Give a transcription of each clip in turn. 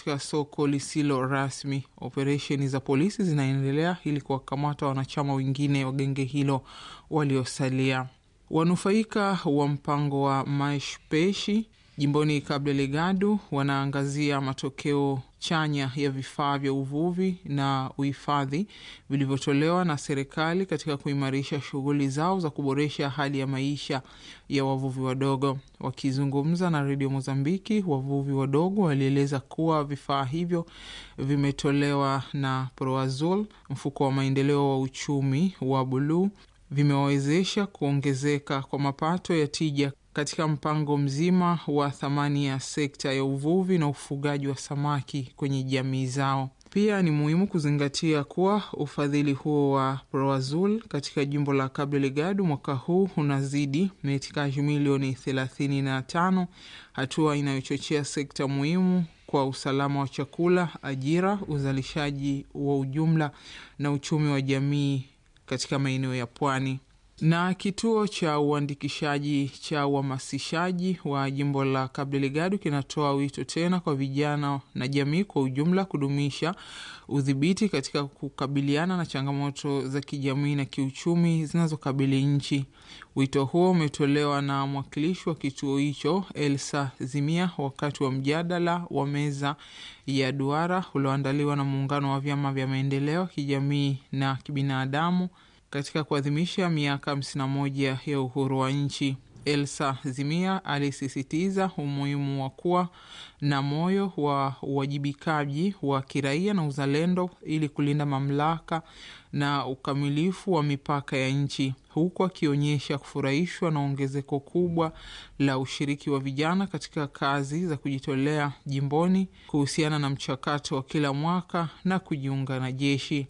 katika soko lisilo rasmi. Operesheni za polisi zinaendelea ili kuwakamata wanachama wengine wa genge hilo waliosalia. Wanufaika wa mpango wa Maeshpeshi jimboni Cabo Delgado wanaangazia matokeo chanya ya vifaa vya uvuvi na uhifadhi vilivyotolewa na serikali katika kuimarisha shughuli zao za kuboresha hali ya maisha ya wavuvi wadogo. Wakizungumza na redio Mozambiki, wavuvi wadogo walieleza kuwa vifaa hivyo vimetolewa na Proazol, mfuko wa maendeleo wa uchumi wa buluu, vimewawezesha kuongezeka kwa mapato ya tija katika mpango mzima wa thamani ya sekta ya uvuvi na ufugaji wa samaki kwenye jamii zao. Pia ni muhimu kuzingatia kuwa ufadhili huo wa Proazul katika jimbo la Cabo Delgado mwaka huu unazidi metikaji milioni thelathini na tano, hatua inayochochea sekta muhimu kwa usalama wa chakula, ajira, uzalishaji wa ujumla na uchumi wa jamii katika maeneo ya pwani na kituo cha uandikishaji cha uhamasishaji wa jimbo la Cabo Delgado kinatoa wito tena kwa vijana na jamii kwa ujumla kudumisha udhibiti katika kukabiliana na changamoto za kijamii na kiuchumi zinazokabili nchi. Wito huo umetolewa na mwakilishi wa kituo hicho Elsa Zimia wakati wa mjadala wa meza ya duara ulioandaliwa na muungano wa vyama vya maendeleo kijamii na kibinadamu katika kuadhimisha miaka 51 ya uhuru wa nchi. Elsa Zimia alisisitiza umuhimu wa kuwa na moyo wa uwajibikaji wa kiraia na uzalendo ili kulinda mamlaka na ukamilifu wa mipaka ya nchi, huku akionyesha kufurahishwa na ongezeko kubwa la ushiriki wa vijana katika kazi za kujitolea jimboni kuhusiana na mchakato wa kila mwaka na kujiunga na jeshi.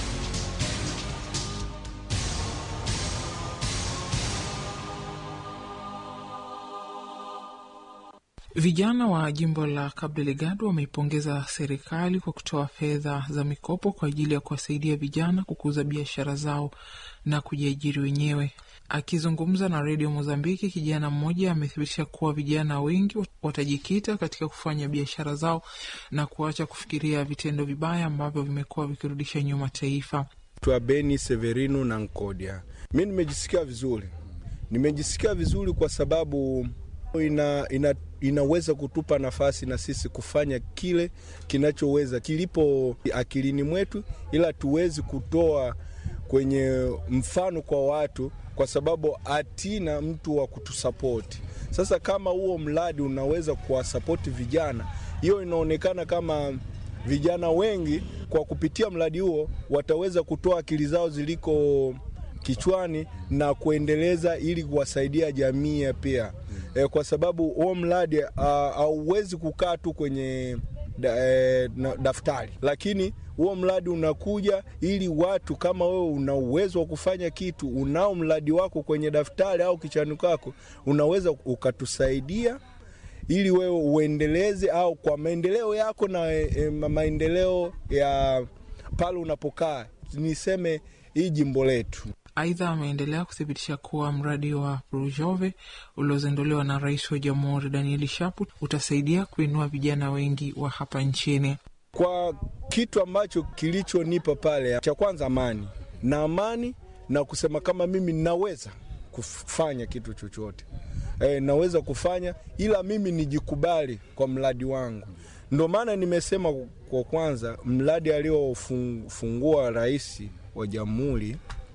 Vijana wa jimbo la Cabo Delgado wameipongeza serikali kwa kutoa fedha za mikopo kwa ajili ya kuwasaidia vijana kukuza biashara zao na kujiajiri wenyewe. Akizungumza na redio Mozambiki, kijana mmoja amethibitisha kuwa vijana wengi watajikita katika kufanya biashara zao na kuacha kufikiria vitendo vibaya ambavyo vimekuwa vikirudisha nyuma taifa. Twa Beni Severino na Nkodia, mi nimejisikia vizuri, nimejisikia vizuri kwa sababu ina, ina, inaweza kutupa nafasi na sisi kufanya kile kinachoweza kilipo akilini mwetu, ila tuwezi kutoa kwenye mfano kwa watu, kwa sababu hatina mtu wa kutusapoti. Sasa kama huo mradi unaweza kuwasapoti vijana, hiyo inaonekana kama vijana wengi kwa kupitia mradi huo wataweza kutoa akili zao ziliko kichwani na kuendeleza ili kuwasaidia jamii pia e, kwa sababu huo mradi hauwezi kukaa tu kwenye da, e, na, daftari, lakini huo mradi unakuja ili watu kama wewe una uwezo wa kufanya kitu, unao mradi wako kwenye daftari au kichwani kwako, unaweza ukatusaidia ili wewe uendeleze au kwa maendeleo yako na e, maendeleo ya pale unapokaa, niseme hii jimbo letu. Aidha, ameendelea kuthibitisha kuwa mradi wa Prujove uliozinduliwa na rais wa jamhuri Danieli Shapu utasaidia kuinua vijana wengi wa hapa nchini. Kwa kitu ambacho kilichonipa pale, cha kwanza amani na amani na kusema kama mimi naweza kufanya kitu chochote e, naweza kufanya ila mimi nijikubali kwa mradi wangu. Ndio maana nimesema kwa kwanza mradi aliofungua rais wa jamhuri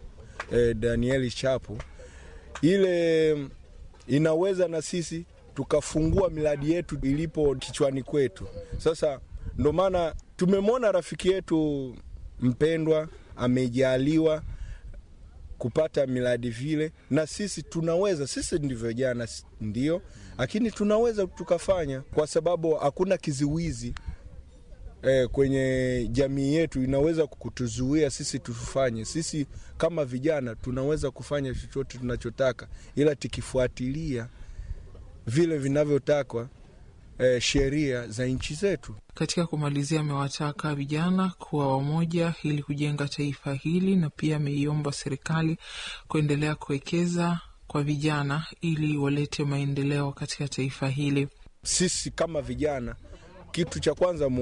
eh, Danieli Chapo, ile inaweza na sisi tukafungua miradi yetu ilipo kichwani kwetu. Sasa ndo maana tumemwona rafiki yetu mpendwa amejaliwa kupata miradi vile, na sisi tunaweza. Sisi ndivyo jana, ndio, lakini tunaweza tukafanya, kwa sababu hakuna kiziwizi eh, kwenye jamii yetu inaweza kutuzuia sisi tufanye. Sisi kama vijana tunaweza kufanya chochote tunachotaka, ila tukifuatilia vile vinavyotakwa eh, sheria za nchi zetu. Katika kumalizia, amewataka vijana kuwa wamoja ili kujenga taifa hili, na pia ameiomba serikali kuendelea kuwekeza kwa vijana ili walete maendeleo katika taifa hili. Sisi kama vijana, kitu cha kwanza